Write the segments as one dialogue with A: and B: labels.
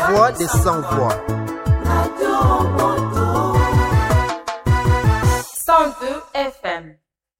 A: voix des sans voix.
B: 102 FM.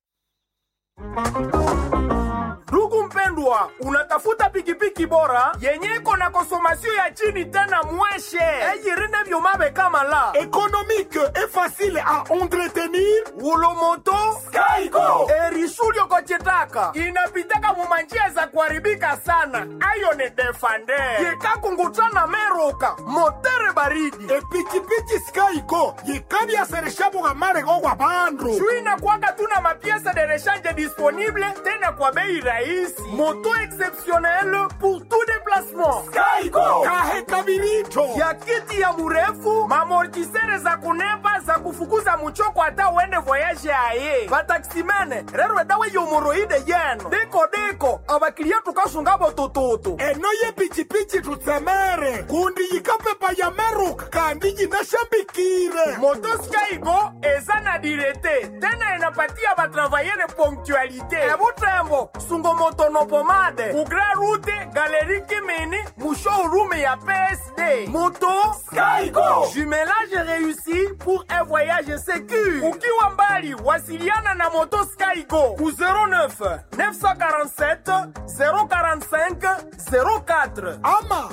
C: Ndugu mpendwa, unatafuta pikipiki bora yenye iko na konsomasio ya chini tena mweshe eyirine vyomabe kama la
D: économique et facile à entretenir
C: ulomoto
D: Skygo
C: erisulio kochitaka inapitaka mumanjia za kuharibika sana ayo ni defande yekakungutana meruka motere baridi
D: epikipiki Skygo yikabyasereshabuka marego gwa bandu
C: juu inakwaka tuna mapiesa de rechange disponible tena kwa bei rahisi moto exceptionnel pour tout déplacement
D: Skygo kahe kabiricho
C: ya kiti ya murefu mamortisere za kunepa za kufukuza muchoko hata uende voyage aye vataksimene rero edawe yomoroide yeno deko deko abakiliya tukasungabo tututu
D: eno yepikipiki tutsemere kundi yikapepa ya meruka kandi yinashambikire
C: moto skygo eza na direte tena enapatia batravayere ponctualité ebutembo sungomotono pomade kugra rute galeri kimini mushowroom ya psd moto
D: Skygo
C: jumelage réussi pour un voyage sécur ukiwa mbali wasiliana na moto skygo ku 09 947 045 04
D: ama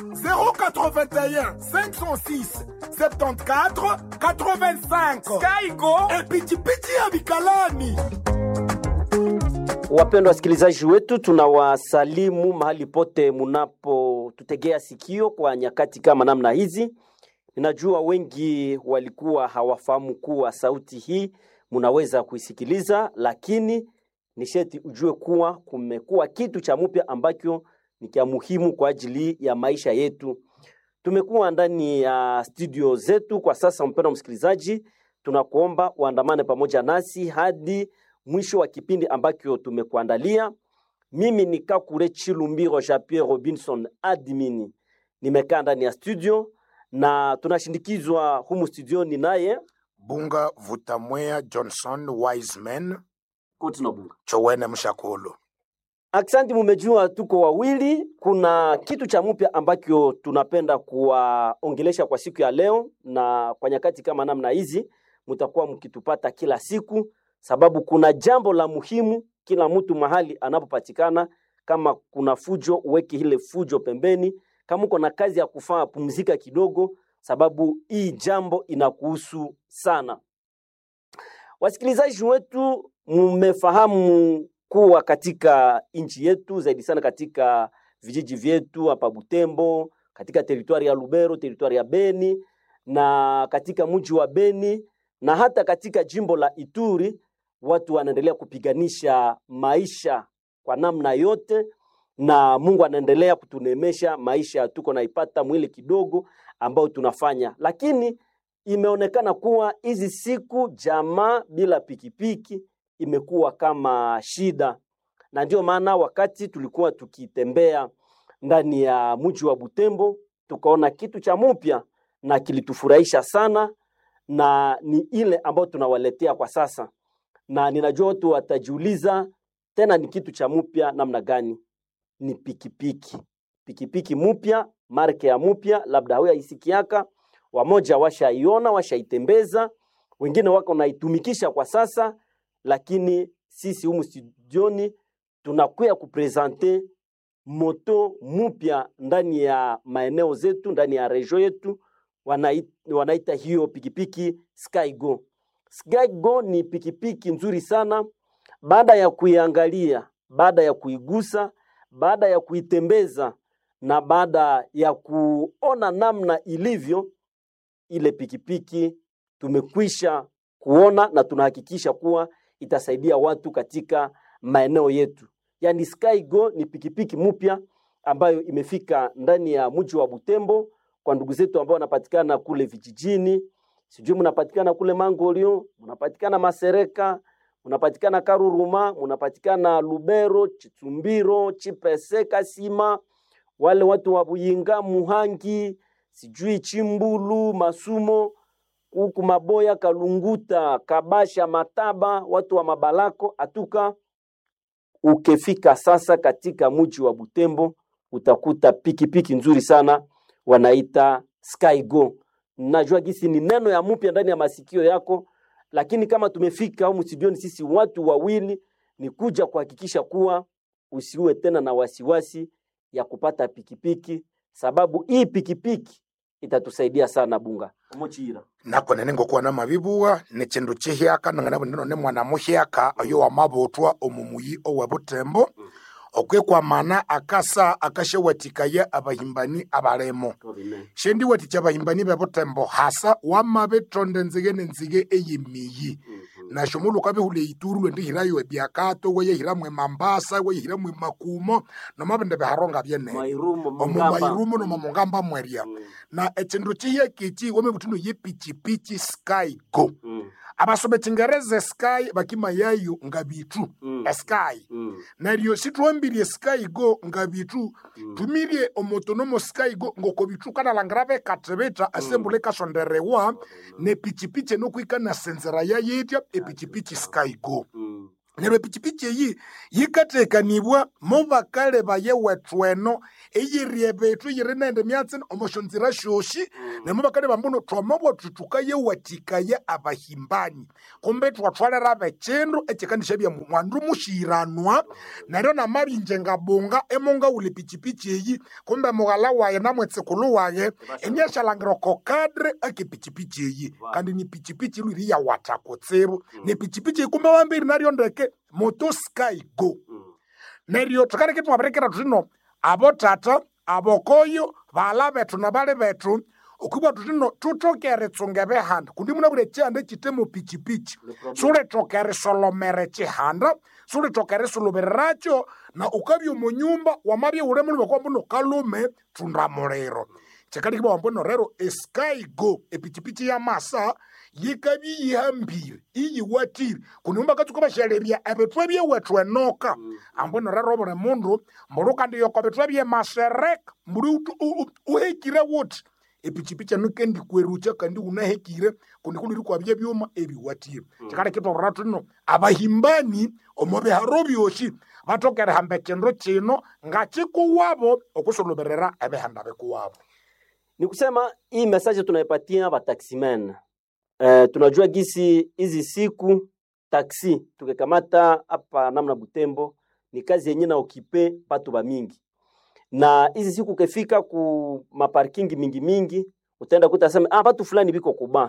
D: 081 506 74 85
C: skygo
D: epikipiki ya bikalani
E: Wapendwa wasikilizaji wetu, tunawasalimu mahali pote munapotutegea sikio kwa nyakati kama namna hizi. Ninajua wengi walikuwa hawafahamu kuwa sauti hii munaweza kuisikiliza, lakini ni sheti ujue kuwa kumekuwa kitu cha mpya ambacho ni cha muhimu kwa ajili ya maisha yetu. Tumekuwa ndani ya studio zetu kwa sasa. Mpendwa msikilizaji, tunakuomba uandamane pamoja nasi hadi mwisho wa kipindi ambacho tumekuandalia. Mimi ni Kakure Chilumbiro Jean Pierre Robinson admin, nimekaa ndani ya studio na tunashindikizwa humu studioni naye
F: bunga vutamwea johnson wiseman
E: Kotinobunga.
F: chowene mshakulu
E: Aksanti, mumejua tuko wawili. Kuna kitu cha mpya ambacho tunapenda kuwaongelesha kwa siku ya leo, na kwa nyakati kama namna hizi mtakuwa mkitupata kila siku, sababu kuna jambo la muhimu. Kila mtu mahali anapopatikana, kama kuna fujo, uweke ile fujo pembeni. Kama uko na kazi ya kufanya, pumzika kidogo, sababu hii jambo inakuhusu sana. Wasikilizaji wetu, mmefahamu kuwa katika nchi yetu zaidi sana katika vijiji vyetu hapa Butembo, katika teritwari ya Lubero, teritwari ya Beni na katika mji wa Beni na hata katika jimbo la Ituri, watu wanaendelea kupiganisha maisha kwa namna yote, na Mungu anaendelea kutunemesha maisha, tuko naipata mwili kidogo ambao tunafanya, lakini imeonekana kuwa hizi siku jamaa bila pikipiki imekuwa kama shida, na ndio maana wakati tulikuwa tukitembea ndani ya mji wa Butembo tukaona kitu cha mpya na kilitufurahisha sana, na ni ile ambayo tunawaletea kwa sasa, na ninajua watu watajiuliza tena ni kitu cha mpya namna gani? Ni pikipiki, pikipiki mpya, marke ya mpya, labda huyo aisikiaka, wamoja washaiona, washaitembeza, wengine wako naitumikisha kwa sasa lakini sisi humu studioni tunakuya kupresente moto mupya ndani ya maeneo zetu, ndani ya regio yetu, wanaita, wanaita hiyo pikipiki Skygo. Skygo ni pikipiki nzuri sana. Baada ya kuiangalia, baada ya kuigusa, baada ya kuitembeza na baada ya kuona namna ilivyo, ile pikipiki tumekwisha kuona na tunahakikisha kuwa itasaidia watu katika maeneo yetu. Yaani Skygo ni pikipiki mpya ambayo imefika ndani ya mji wa Butembo kwa ndugu zetu ambao wanapatikana kule vijijini, sijui mnapatikana kule Mangolio, mnapatikana Masereka, mnapatikana Karuruma, mnapatikana Lubero, Chitumbiro, Chipese, Kasima, wale watu wa Buyinga, Muhangi, sijui Chimbulu, Masumo, huku Maboya, Kalunguta, Kabasha, Mataba, watu wa Mabalako, Atuka. Ukifika sasa katika mji wa Butembo utakuta pikipiki nzuri sana wanaita Skygo. Najua gisi ni neno ya mpya ndani ya masikio yako, lakini kama tumefika humu studioni sisi watu wawili, ni kuja kuhakikisha kuwa usiwe tena na wasiwasi ya kupata pikipiki, sababu hii pikipiki itatusaidia sana bunga Omochira.
F: nako nene ngokuwa na mabibuwa ni chindu chihyaka nangana bwino ni mwana muhyaka oyo wamabutwa omumuyi owe butembo okwekwa akasa akashawatikaya abahimbani abalemo shendi watikya abahimbani be butembo hasa wamabetonde nzige nenzige eyimiyi nasho muluka bihule ituru lwendihirayo ebyakato weyehiramwe mambasa weyehiramwe makumo nomabende biharonga byene
E: Mairumo,
F: omu
E: Mungamba.
F: mairumo nomo mungamba mweria na echindu chihyekiki wemebutino yepichipichi sky go
E: Mm,
F: abasome chingereza sky bakima yayo nga bitu
E: Mm.
F: sky
E: mm,
F: naryo sitwambirie sky go nga bitu tumirie omotonomo sky go ngoko bitu kanalangira bekatebeta asembule kasonderewa nepichipichi enokwika na senzera yayetya epichipichi sky go
E: mm.
F: neryo epichipichi eyi yikatekanibwa mo bakale baye wethu eno eyirie bethu yiri nende myatsi omoshonzira shoshi nemo bakale bambuno twamabwa tutukayewatikaya abahimbani kumbe twatwalera bechindu echikanisha bya mwandu mushiranwa neryo namabinje ngabunga emonga uli pichipichi eyi kumbe mughala waye namwetsikulu waye enyashalangira kokadre ake pichipichi eyi kandi ni pichipichi lwiri yawatha kutsibu ni pichipichi eyi kumbe wambiri naryo ndeke moto sky go neryo thukaleke twabirekera thuthino abo tata abokoyo bala bethu nabali bethu okwibwa thuthino thutokere tsunge behanda kundi munabwire chihanda chitemo pichipichi sulitokere solomere chihanda sulitokere sulubiriracyo na ukabya omu nyumba wamabya ule mulime kwambuno kalume thunda muliro chikalikibwa wambuno rero esky go epichipichi ya masa yikabya yihambire iyiwatire kundi mumbakatsuka bashalerya ebithwa ebyewethu enoka ambuno rero buli mundu mbulu kandi yoko bithwa byemasereka mbuli utu- u- u- uhekire wuthi epichipichi eno kendi kwerucha kandi unahekire kundi kuliri kwabya byuma ebiwatire chikalekitobora thuno abahimbani omu biharo byoshi batokere hamba ekindu kino nga kikuwabo okusuluberera ebihanda bikuwabo
E: ni kusema hii message tunaipatia bataximen eh, tunajua gisi hizi siku taksi tukikamata hapa namna Butembo ni kazi yenye na okipe batu ba mingi, na hizi siku ukifika ku maparking mingi mingi utaenda kuta sema ah, batu fulani biko kuba.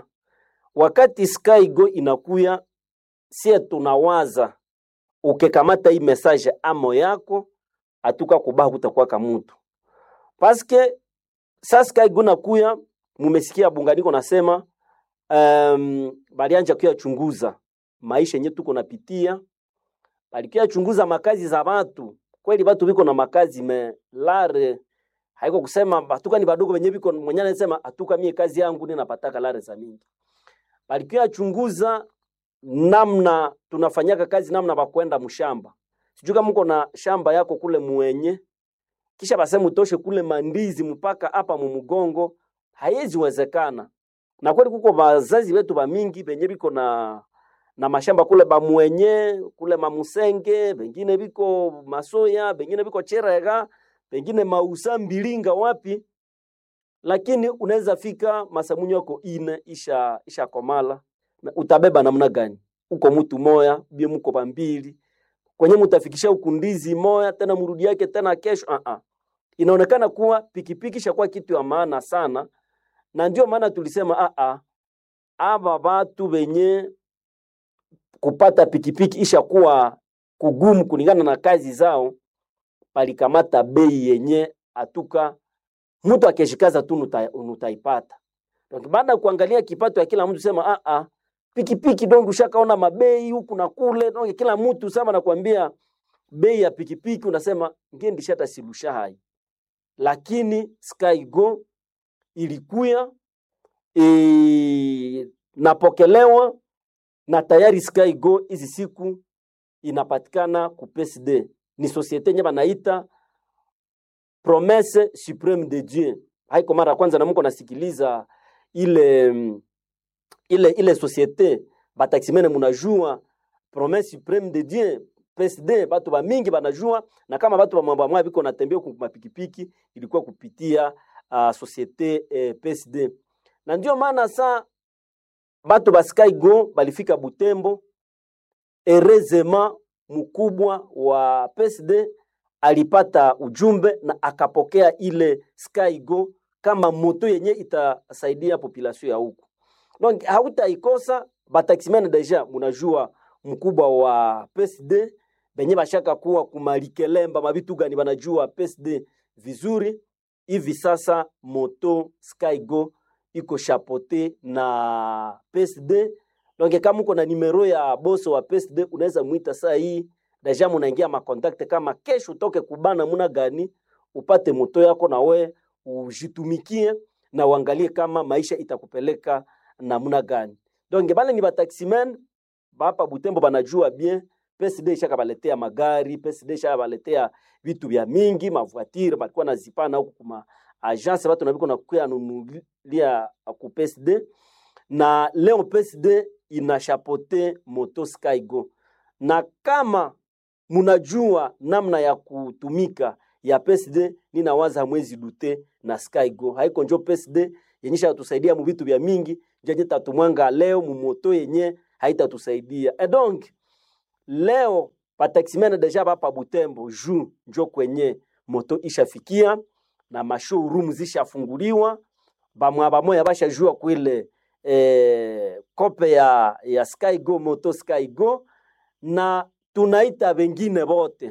E: Wakati Sky Go inakuya, sie tunawaza ukikamata hii message amo yako atuka kuba kutakuwa kamutu paske sasa kaiguna kuya mumesikia bunganiko nasema um, balianja kuyachunguza maisha yenye tuko napitia balikia chunguza makazi za watu kweli watu biko na makazi me lare haiko kusema batuka ni badogo wenye biko mwenye anasema atuka mie kazi yangu ninapataka lare za mingi balikia chunguza namna tunafanyaka kazi namna bakwenda mshamba sijui kama mko na shamba yako kule mwenye kisha baseme utoshe kule mandizi mpaka hapa mumugongo, haiwezi wezekana. Na kweli kuko bazazi wetu ba mingi benye biko na na mashamba kule bamwenye kule mamusenge, bengine biko masoya, bengine biko cherega, bengine mausa mbilinga wapi, lakini unaweza fika masamunyo yako ine isha isha komala na utabeba namna gani? Uko mtu moya bie muko bambili kwenye mutafikisha ukundizi moya tena murudi yake tena kesho uh -uh. Inaonekana kuwa pikipiki shakuwa kitu ya maana sana, na ndio maana tulisema uh -uh. aba batu benye kupata pikipiki ishakuwa kugumu kulingana na kazi zao, palikamata bei yenye atuka mtu akishikaza tu nuta- nutaipata. Donc baada ya kuangalia kipato ya kila mtu sema ah ah pikipiki dongo ushakaona mabei huku na kule dongo kila mtu sema nakwambia bei ya pikipiki unasema ngendi shata silusha hai lakini Skygo ilikuya e, napokelewa na tayari Skygo hizi siku inapatikana ku PSD ni societe nye banaita Promesse Supreme de Dieu. Haiko mara ya kwanza na mko nasikiliza ile mm, ile ile societe bataximene munajua Promesse Supreme de Dieu PSD batu ba mingi banajua na kama batu ba mwamba mwa biko natembea ku mapikipiki ilikuwa kupitia uh, societe eh, PSD na ndio maana sa bato ba Skygo balifika Butembo erezema mkubwa wa PSD alipata ujumbe na akapokea ile Skygo kama moto yenye itasaidia population ya huku. Donc hautaikosa bataximene deja munajua mkubwa wa PSD benye bashaka kuwa kumalikelemba mabitu gani banajua PSD vizuri hivi sasa moto Skygo iko chapote na PSD donc kama uko na nimero ya boso wa PSD unaweza mwita saa hii deja munaingia makontakte kama kesho utoke kubana muna gani upate moto yako na we ujitumikie na uangalie kama maisha itakupeleka namna gani. Donc bale ni bataximen bapa Butembo banajua bien PSD ishaka baletea magari, PSD ishaka baletea vitu vya mingi, mavoitire balikuwa nazipana huku kuma agence batu nabiko nakuya nunulia ku PSD na leo PSD inashapote moto Skygo, na kama munajua namna ya kutumika ya PSD, ninawaza mwezi dute na Skygo haiko njo PSD yenyesha tusaidia mu vitu vya mingi njenye tatumwanga leo mumoto yenye haitatusaidia e donc leo bataximene deja bapa Butembo ju njo kwenye moto ishafikia na mashowroom zishafunguliwa bamwa bamoya bashajua kwile eh, kope ya, ya Skygo moto Skygo na tunaita wengine bote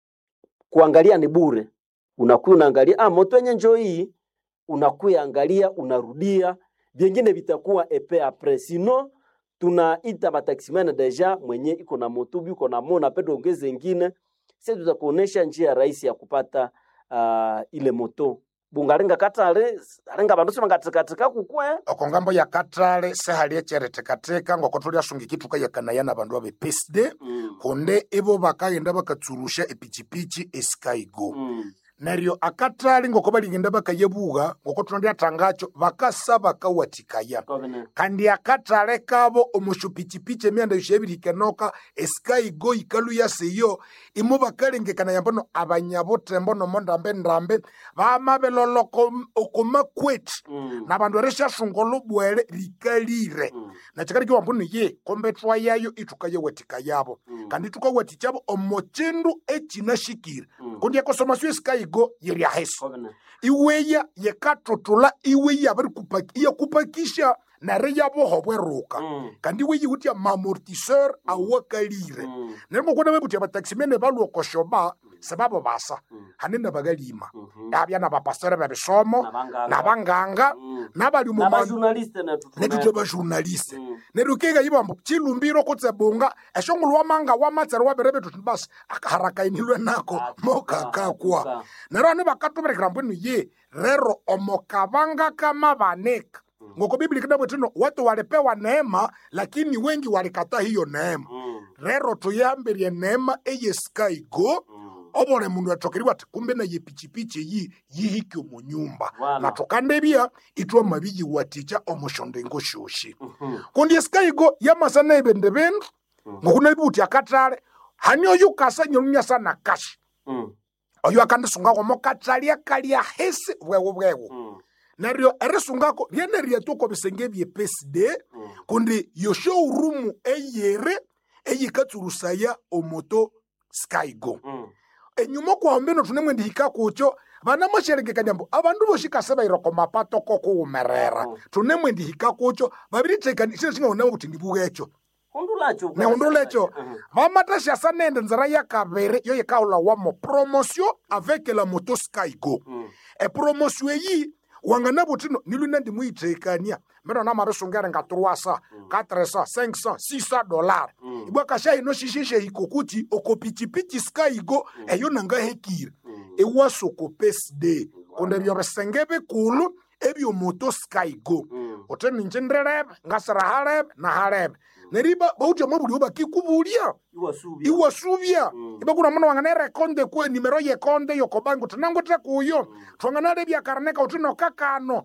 E: kuangalia ni bure unakuya unaangalia ah, moto yenye njo hii unakuya angalia unarudia vyengine vitakuwa epe apres sino tunaita bataximene deja mwenye iko na motubi iko na mona pedo ongeze ingine sisi tutakuonesha njia rahisi ya kupata uh, ile moto bungarenga katale arenga bandu sibangatikatika kukwe
F: oko ngambo ya katale sehali echeretekateka ngoko tuliasungikituka yakanaya na bandu abe PSD
E: mm.
F: kunde ibo bakagenda bakatsurusha epichipichi eskygo
E: mm.
F: neryo akatali ngoko baligenda bakayebuga ngoko tunalyatangacho bakasa bakawatikaya
E: Covenant.
F: kandi akatale kabo omushupichipichi emyanda yoshebilikenoka eskygo ikalu yaseyo imo bakalengekana yambono abanyabutembo nomo ndambe-ndambe bamabeloloko okomakweti
E: Mm.
F: na bandu erishashunga olubwele likalire
E: Mm.
F: nakikali kiwambuno ye kombe twayayo ituka yewatika yabo
E: Mm.
F: kandi tukawatikabo omo chindu echinashikire
E: Mm.
F: kundi ekosomasiyo esikayigo yeriaheso
E: Covenant.
F: iweya yekatutula iweya bari kupaki- iyakupakisha nare yaboho bweruka
E: Mm.
F: kandi iwe yiwutya mamortiseur awakalire
E: Mm.
F: neryo ngokuna bekutya bataximene balwokoshoba sebabo basa hanene bagalima
E: Mhm.
F: abya nabapastere bebisomo
E: Nabanganga.
F: nabanganga
E: Mm.
F: nabali mu ma-
E: N'abajournaliste na tutuna-
F: netutwe bajournaliste
E: Mm.
F: neryo keka yibambo chilumbiro kutsebunga eshongolo wamanga wamatsere waberebe tuti basi akaharakainilwe nako
E: Atuka,
F: mokakakwa
E: atuka.
F: neryo ane bakatuberekera mbwenu ye rero omokabanga kama baneka ngoko biblia kinabwetino watu walipewa neema lakini wengi walikataa hiyo neema
E: Mm.
F: rero tuyambirie neema eyeskaigo
E: Mm.
F: obole mundu atokeriwa ati kumbe naye pichipichi eyi yihiki omu nyumba
E: Voilà.
F: na tukandebya itwa mabiyi waticha omushondengo shoshi
E: Mhm.
F: kundi esikayigo yamasana ebende bindu ngokuna ibuti akatale hani oyu kasa nyelunya sana kashi
E: Mm.
F: oyu akandisungako mokatali akalya hesi bwewu bwewu
E: Mm.
F: neryo erisungako lyene ryatuko bisenge bye PSD
E: Mm.
F: kundi yo showroom eyere eyikatsurusaya omoto skygo
E: Mm.
F: enyuma kwahombeno tunemwe ndihika kucho vana masherekekanya mbu avandu voxikase vairoko mapato kokuwumerera
E: Mhm.
F: tunemwe ndihika kucho vaviritekani xilo xingaonamo kuti ndivukecho
E: Hundulacho.
F: neundulecho
E: Mhm.
F: vamataxiasa nende nzira ya kaviri yo yikaula wamo promotion avec la moto skygo
E: Mm.
F: epromotion eyi wangana vutino nilwina ndimuyitekania mero namavisungere nga 300 400 500 600 dollar
E: Mm.
F: ibwakasha ino xixexe hikokuti okopichipichi skygo eyo nangahekire
E: Mm.
F: ewasoko pesde kundi ebyo bisenge bikulu ebyomoto skygo
E: Mm.
F: uti ninje ndirebe ngasira halebe na halebe neryo bautya mwabulio bakikubulya
E: Iwasubia.
F: iwasuvya
E: Mm.
F: ibakuna muna wangana erekonde kwe nimero yekonde yokobangi uti nangute kuyo twanganalebya karaneka uti nokakano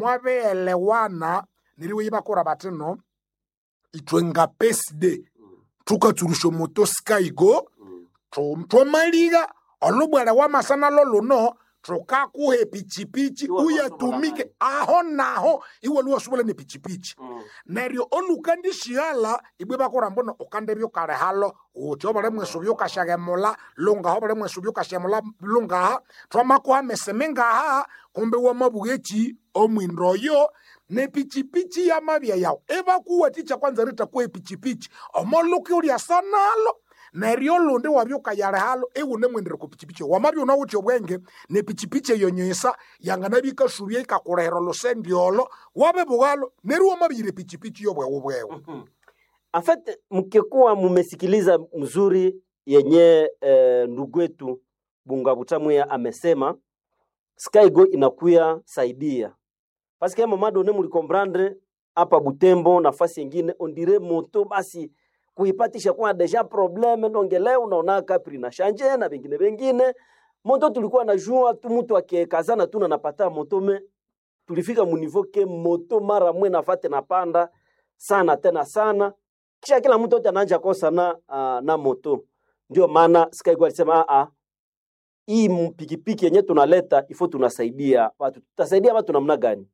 F: mwabeelewana neriwe ibakura batino itwe nga pesde tukatsurusha moto skygo
E: Mm.
F: tu- twamaliga olubwele wamasana loluno tukakuhe pichipichi
E: Iwe
F: uyetumike
E: luwasobola
F: aho naho iwe luwasubula ni pichipichi
E: Mm.
F: neryo olukandishiala ibwe bakura mbono ukandebya ukale halo uthi obale mwesu byukashagemula lungaha obale mwesu byukashemula lungaha twamakuha meseme ngaha kumbe wamabugechi omwindoyo nepichipichi yamabya yawu ebakuwathikya kwanza ritakuha epichipichi omoluka ulyasa nalo neryo olundi wabyukayale halo iwune mwendere ku pichipichi wamabya unawuthi obwenge nepichipichi eyo nyisa yanganabya ikasubya ikakulehera olusendi olo wabebugalo neryo wamabiyire pichipichi yobwewu bwewu
E: En fait, mkikuwa mumesikiliza mzuri yenye eh, ndugu wetu Bunga Butamwea amesema Skygo inakuya saidia paske mama done mulikomprendre hapa Butembo nafasi yengine ondire moto basi kuipatisha kwa deja probleme ndonge leo unaona kapri na shanje na vingine vingine moto tulikuwa na jua tu mtu akikazana tu na napata moto me tulifika munivo ke moto mara mwe nafate napanda sana tena sana kisha kila mtu yote anaanja kosa na, uh, na moto ndio maana Skygo alisema a hii m- pikipiki yenye tunaleta ifo tunasaidia watu tutasaidia watu namna gani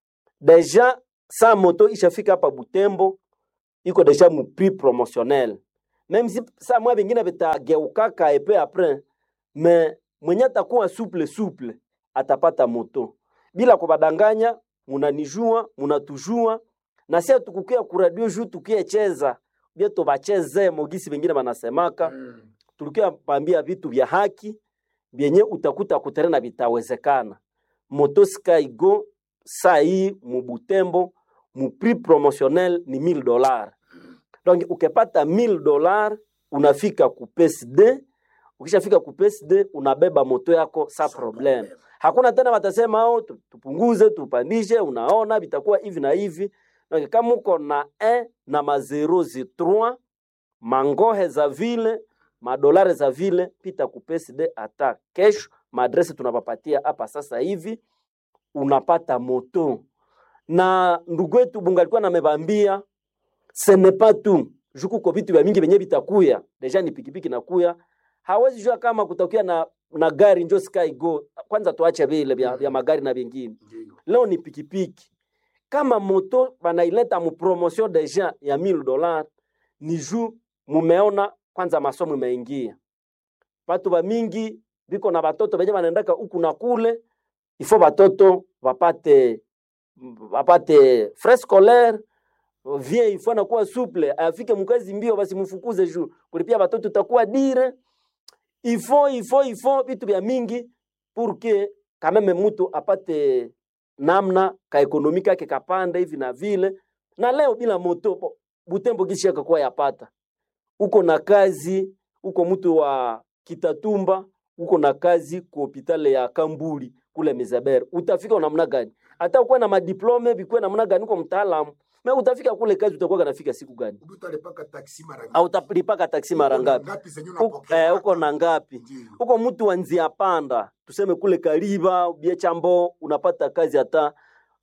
E: deja sa moto ishafika hapa Butembo iko deja mu prix promotionnel même si sa mwa vingine vitageukaka epe après me mwenye atakuwa souple souple atapata moto bila kubadanganya munanijua munatujua na sia tukukia kuradio juu tukiecheza bia tubacheze mogisi vengine wanasemaka tulikia pambia vitu vya haki vyenye utakuta kuterena vitawezekana moto skygo saa hii mubutembo mu prix promotionnel ni 1000 dollars donc ukipata 1000 dollars unafika ku PSD ukishafika ku PSD unabeba moto yako sa problem hakuna tena watasema au tupunguze tupandishe unaona vitakuwa hivi na hivi donc kama uko na 1 na ma 0 zi 3 mangohe za vile madolari za vile pita ku PSD hata kesho maadresi tunapapatia hapa sasa hivi unapata moto na ndugu wetu bunga alikuwa namebambia ce n'est pas tout juku ko vitu vya mingi venye vitakuya deja ni pikipiki nakuya hawezi jua kama kutakuya na, na gari njo sky go kwanza tuache vile vya, vya magari na vingine leo ni pikipiki kama moto banaileta mu promotion deja ya 1000 dollars ni juu mumeona kwanza masomo imeingia watu ba mingi biko na batoto benye banaendaka huku na kule ifo batoto bapate bapate frais scolaire vie ifo anakuwa souple afike mkazi mbio basi mfukuze juu kulipia batoto itakuwa dire ifo ifo ifo vitu vya mingi pour que quand même mtu apate namna ka ekonomi kake kapanda hivi na vile na leo bila moto bo- butembo kishi kwa yapata uko na kazi uko mtu wa kitatumba uko na kazi ku hopitale ya kambuli kule mizeber utafika namna gani hata ukuwe na madiplome vikuwe namna gani uko mtaalamu me utafika kule kazi utakuwa kanafika siku gani
F: utalipaka taksi mara
E: au utalipaka taksi mara ngapi Uko- eh, uko na ngapi uko mtu wa nzia panda tuseme kule kariba biechambo unapata kazi hata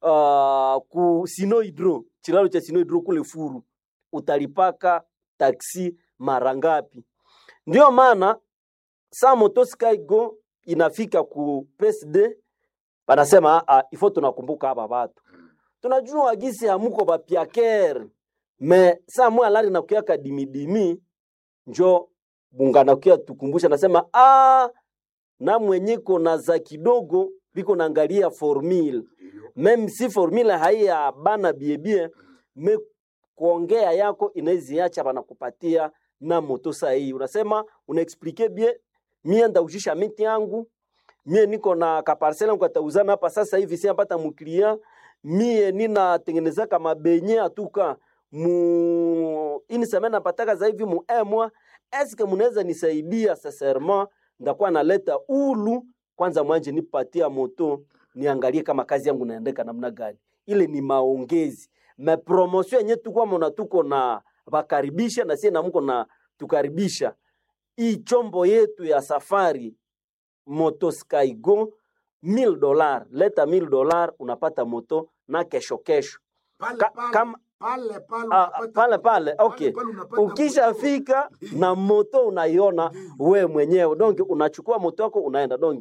E: uh, ku sinohydro chilalo cha sinohydro kule furu utalipaka taksi mara ngapi ndio maana saa moto skygo inafika ku PSD banasema ah, ifo tunakumbuka hapa watu tunajua gisi hamuko bapiaker me saa mwe alari nakuyaka dimidimi njo bungana kia tukumbusha nasema ah, na mwenyeko na za kidogo biko naangalia formule meme si formule haiya bana biebie me kuongea yako inaiziacha banakupatia na moto sahihi unasema unaexplike bie mie ndaujisha miti yangu mie niko na kaparsela yangu katauzana hapa sasa hivi siapata muklia mie ninatengenezaka mabenye atuka mu ini semene napataka za hivi mu emwa eske munaweza nisaidia sincèrement ndakuwa naleta ulu kwanza mwanje nipatia moto niangalie kama kazi yangu naendeka namna gani ile ni maongezi me promotion yenye tukwa mona tuko na vakaribisha na sie namuko na tukaribisha hii chombo yetu ya safari moto skygo 1000 dolar leta 1000 dolar unapata moto na kesho kesho Ka, kama Ah, pale pale okay ukishafika na moto unaiona we mwenyewe donge unachukua moto wako unaenda donge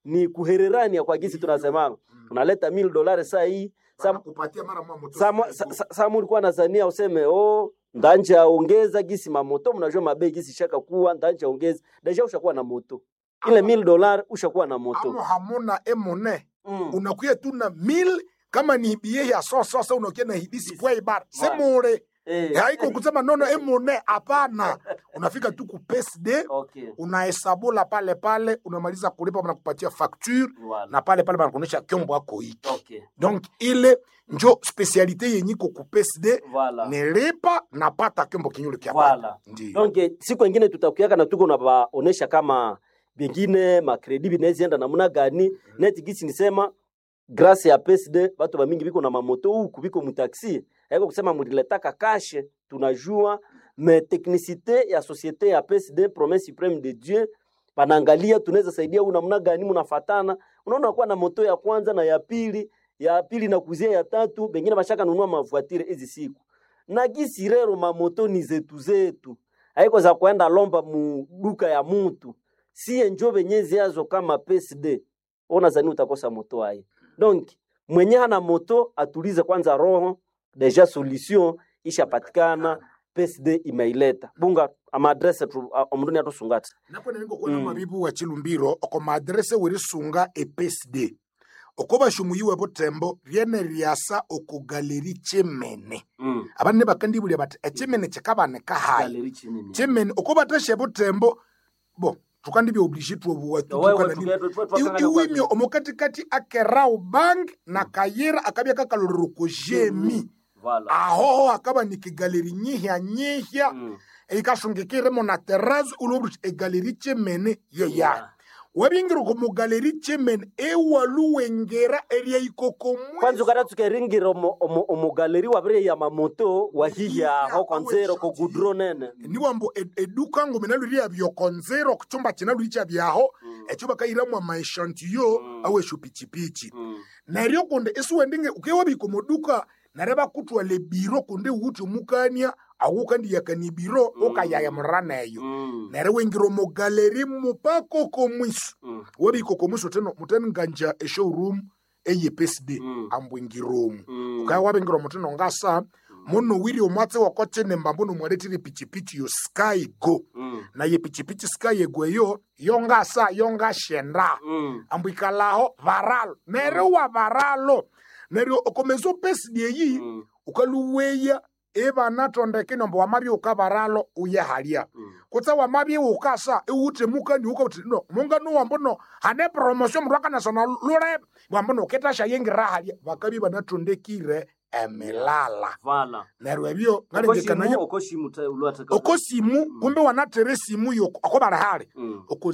E: ni kuhererania kwa gisi tunasema unaleta 1000 dolari saa hii saa
F: kupatia mara moja moto
E: Samu- sa- sa- Samu ulikuwa nazania useme oh, ndanja ongeza gisi mamoto, mnajua mabei gisi shaka kuwa ndanja ongeza deja, ushakuwa na moto ile 1000 dolari ushakuwa na
F: amo
E: moto
F: hamuna emone
E: mm.
F: unakuya tu na mil kama ni bie ya sososa unakuya na hibisi kwa ibar
E: Voilà.
F: semure
E: eh.
F: haiko kusema nono emone hapana unafika tu ku PSD
E: okay.
F: unahesabula pale pale unamaliza kulipa wanakupatia facture
E: Voilà.
F: na pale pale banakuonyesha kyombo ako hiki
E: Okay.
F: donc ile njo specialite yenye iko ku PSD
E: Voilà.
F: nilipa napata kyombo kinyule kya
E: Voilà.
F: baba ndio
E: Donc eh, siku ingine tutakuyaka na tuko nabaonesha kama bengine makredi binaezienda namna gani neti gisi nisema grâce ya PSD batu bamingi biko na mamoto huku biko mutaxi haiko kusema muliletaka kashe tunajua me technicité ya société ya PSD promesse suprême de Dieu panaangalia tunaweza saidia u namna gani munafatana unaona kuwa na moto ya kwanza na ya pili ya pili na kuzia ya tatu bengine bashaka nunua mavuatire hizi siku na gisi rero mamoto ni zetu zetu haiko za kwenda lomba mu duka ya mutu siye njo benye ziazo kama PSD ona zani utakosa moto hai donc mwenye hana moto atulize kwanza roho deja solution ishapatikana PSD imeileta bunga ama adresse tu omruni atusungata
F: napo nengo kona
E: Mm.
F: mabibu wa chilumbiro oko maadrese weri sunga e PSD oko bashumuyiwe botembo riene riasa oko galeri chemene
E: mm.
F: abane bakandibulya bati echemene chikabaneka hayi
E: Galeri chinini.
F: chemene oko batashe botembo bo tukandibya oblige tuobuwa
E: Wewe tuge- tu- tu- tu-
F: iwimyo omukatikati akerau bang na kayira akabya kakalorero ko jemi
E: Voilà.
F: ahoho akaba ni kigaleri nyihya nyihya
E: Mm.
F: eikasungikiremo na terazi ulobuti egaleri chemene yeya wabingira ko mugaleri chemene ewaluwengera eria ikokomwe
E: kwanza ukata tukeringira omo- omo- omugaleri wabire ya mamoto wahiya
F: Wahiya,
E: ho konzero ko
F: awe
E: gudro nene
F: niwambo ed- eduka ngo mina luri byokonzero kuchumba china luri chabyaho echo bakayiramu amaeshantiyo awesho pichipichi neryo kunde isiwendinge ukewabiko moduka nareba kutwala ebiro kunde wuti omukania awukandiyakani biro ukayaya muraneyo
E: Mm.
F: nere wengira omugaleri mupako komwiso
E: Mm.
F: wabiko komwiso teno muteni nganja eshowroom eye PSD
E: Mm.
F: ambwingiromu
E: Mm.
F: ukaya wabingira omutino ngasa muno wiri omwatsi wakochene mbambo nomwaletire pichipichi yo sky go
E: Mm.
F: naye pichipichi sky ego eyo yongasa yongashenda
E: Mm.
F: ambwikalaho varalo neryo wa varalo neryo okomeza opesidi eyi
E: Mm.
F: ukaluweya evanatondeke nombo wamabye ukavaralo uyehalya
E: Mm.
F: kutsa wamabye ukasa iwute mukani ukauti no mungano wambono hane promotion mndu akanasona lule wambono uketasha yengira halya vakabi vanatondekire emilala
E: Voilà.
F: neryo ebyo
E: Okoshimu,
F: ngalengekanayo
E: okoshimu ta- ulwataka-
F: okosimu kumbe wanatere esimu yo akobara hali
E: Mm.
F: oko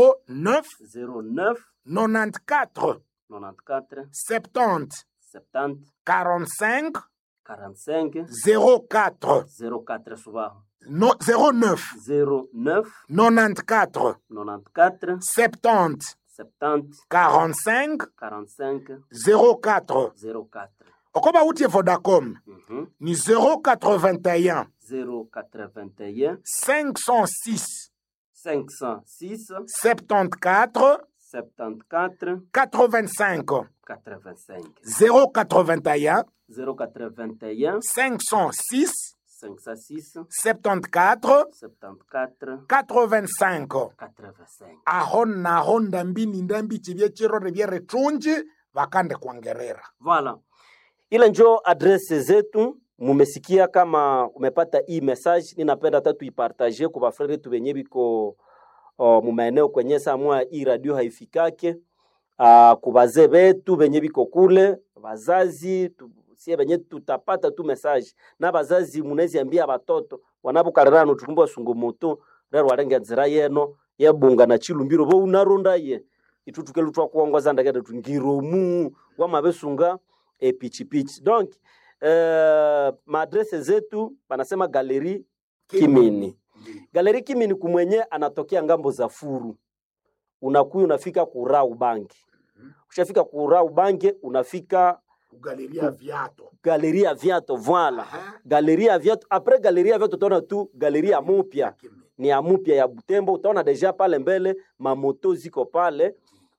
F: 09
E: 09
F: 94
E: 94
F: 70
E: 70
F: 45
E: 45
F: 04
E: 04 subaho
F: no, 09
E: 09
F: 94
E: 94
F: 70
E: 70
F: 45
E: 45
F: 04
E: 04
F: okoba utie vodacom
E: Mhm.
F: ni 081
E: 081
F: 506
E: 506
F: 74
E: 74
F: 85
E: 85
F: 081
E: 081
F: 506
E: 506
F: 74
E: 74
F: 85
E: 85
F: aho naho ndambini ndambi chivye chirore vyeretunji vakande kuangerera
E: Voilà. Ile njo adrese zetu. Mumesikia kama umepata hii message, ninapenda hata tuipartagie kwa bafrere yetu benye biko uh, mumaeneo kwenye samwa hii radio haifikake uh, kubazee betu benye biko kule bazazi tu, sie benye tutapata tu message na bazazi munezi ambia batoto wanapokalirano tukumba sungu moto rero warenga nzira yeno yebunga na chilumbiro bo unaronda ye itutukelu twa kuongoza ndakete tungiromu wamabesunga epichipichi donc uh, maadrese zetu banasema galeri kimini galeri kimini kumwenye anatokea ngambo za furu unakuya unafika kurau bangi ushafika kurau bangi unafika
F: kugaleria viato
E: galeri ya viato voila
F: Aha.
E: galeri ya viato apres galeri ya viato utaona tu galeri ya mupya ni ya mupya ya Butembo. Utaona deja pale mbele mamoto ziko pale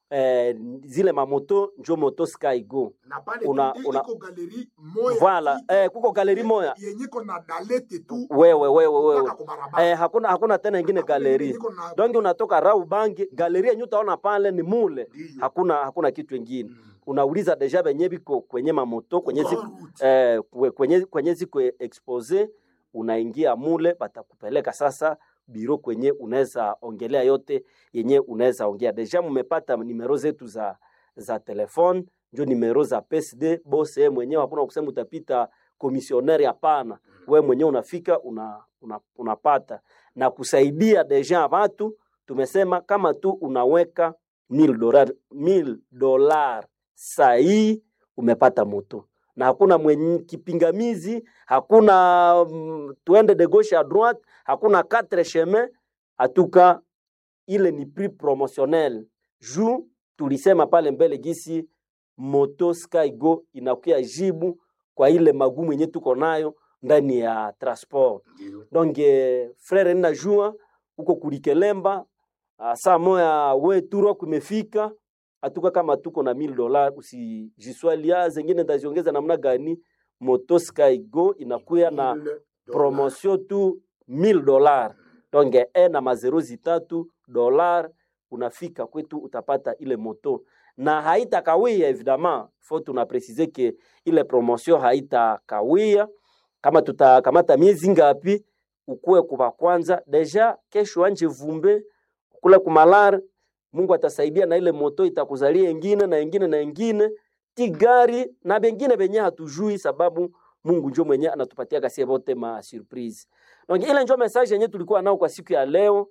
E: eh, zile mamoto njo moto skygo
F: na pale
E: Una-
F: tu
E: una-
F: iko galeri moya
E: Voilà,
F: ti-
E: eh, kuko galeri moya
F: yenye iko na dalete tu
E: wewe wewe wewe
F: mpaka kubarabara.
E: eh, hakuna hakuna tena ingine
F: Hakuna
E: galeri
F: ingine iko na-
E: donge unatoka raubangi galeri yenye utaona pale ni mule
F: Ndiyo.
E: hakuna hakuna kitu ingine unauliza deja benye biko kwenye mamoto kwenye zi,
F: Grand route.
E: eh, kwe- kwenye, kwenye ziko expose unaingia mule batakupeleka sasa biro kwenye unaweza ongelea yote yenye unaweza ongea deja mumepata nimero zetu za za telefone njo nimero za PSD bose yeye mwenyewe hakuna kusema utapita komisioneri hapana we mwenyewe unafika una, una, unapata na kusaidia deja watu tumesema kama tu unaweka 1000 dolar 1000 dolar sahii umepata moto na hakuna mwenye kipingamizi hakuna mm, tuende de gauche à droite hakuna quatre chemin hatuka ile ni prix promotionnel juu tulisema pale mbele gisi moto skygo inakuya jibu kwa ile magumu yenye tuko nayo ndani ya transport donc eh, frere ninajua huko kulikelemba ah, saa moya we turo kumefika hatuka kama tuko na 1000 dola usijiswalia zengine ndaziongeza namna gani moto skygo inakuya na
F: Mille dollars.
E: promotion tu 1000 dolar donc e na mazero zitatu dolar unafika kwetu utapata ile moto na haitakawia evidemment fo tuna presize ke ile promotion haitakawia kama tutakamata miezi ngapi ukuwe kuva kwanza deja kesho anje vumbe kule kumalar mungu atasaidia na ile moto itakuzalia ingine na ingine na ingine ti gari na bengine benye hatujui sababu mungu njo mwenye anatupatia kasie bote ma surprise donc ile njo message yenye tulikuwa nao kwa siku ya leo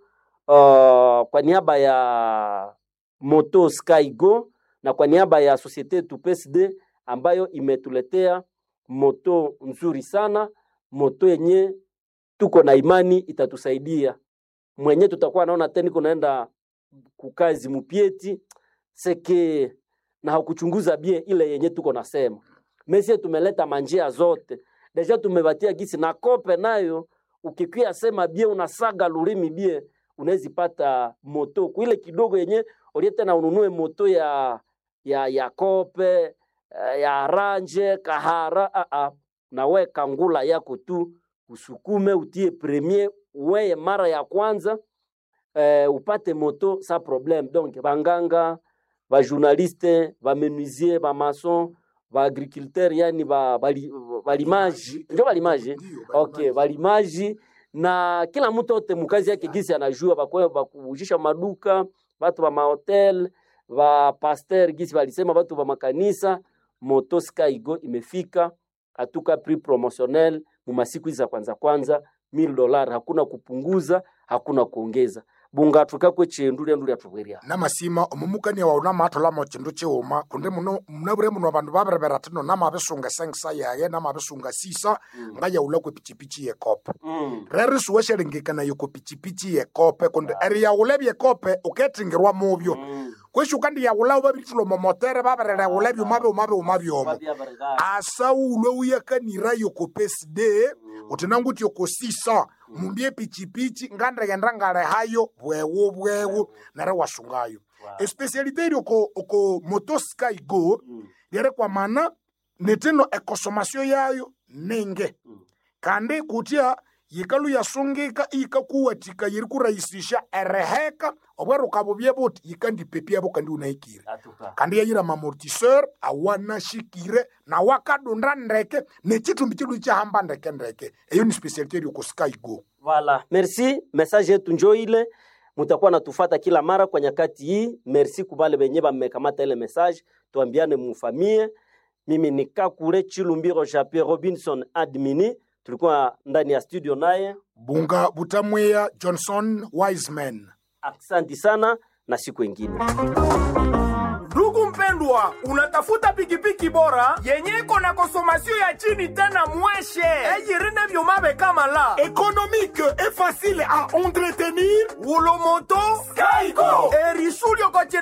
E: uh, kwa niaba ya moto skygo na kwa niaba ya societe yetu PSD ambayo imetuletea moto nzuri sana moto yenye tuko na imani itatusaidia mwenye tutakuwa naona tena kunaenda kukazi mupieti seke na hakuchunguza bie ile yenye tuko nasema mesie tumeleta manjia zote deja tumebatia gisi na kope nayo ukikia sema bie unasaga lulimi bie unawezi pata moto kuile kidogo yenye ulie tena ununue moto ya ya ya kope eh, ya ranje kahara a a na we kangula yako tu usukume utie premier weye mara ya kwanza eh, upate moto sa problème donc banganga bajournaliste bamenuisier bamason baagriculteur yani ba- bali- balimaji njo balimaji
F: Ndiyo,
E: okay balimaji na kila mtu ote mukazi yake gisi anajua bakwe bakujisha maduka batu ba mahotel ba pasteur gisi balisema batu ba makanisa moto skygo imefika hatuka prix promotionnel mu masiku hizi za kwanza kwanza 1000 dollars hakuna kupunguza hakuna kuongeza bunga tukakwe chendu lyandu lyatubwerya
F: namasima omumukania wawu namaatholamo chindu chiwuma kundi muno munabure muno abandu babirebera tino namabisunga sengisa yaye namabisunga sisa ngayaula kwe pichipichi yekope
E: mm.
F: rero siweshelengekanayo ko pichipichi yekope kundi eri yaula byekope uketingirwa mubyo
E: mm.
F: kwesi ukandi yaula babiritulo momotere babirerewula byuma byuma byuma byomo asa ulwe uyakanira yoko peside uti nanguti yoko sisa mumbye pichipichi ngandegenda ngale hayo bwewu bwewu nare wasungayo especialite iri oko oko motosky go lere kwa mana neteno ekosomasiyo yayo nenge kandi kutya yikalu yasungika iyikakuwatika yiri kurahisisha ereheka obweruka bubye buti yikandipepyabo kandi unahikire kandi yayira mamortiseur awanashikire na wakadunda ndeke nechitumbi chidu chahamba ndeke ndeke eyo ni specialite iri oko sky go
E: Voilà, merci. Message yetu njo ile, mutakuwa natufata kila mara kwa nyakati hii. Merci kubale benye bamekamata ile message, tuambiane mufamie. Mimi ni Kakule Chilumbiro Japie Robinson Admini, tulikuwa ndani ya studio naye.
F: bunga butamweya johnson wiseman
E: Asante sana na siku ingine.
C: ndugu mpendwa unatafuta pikipiki bora yenye iko na konsomasio ya chini tena mweshe eyirine vyuma bekamala
D: économique et facile à entretenir
C: ulomoto
D: Skygo
C: erisulio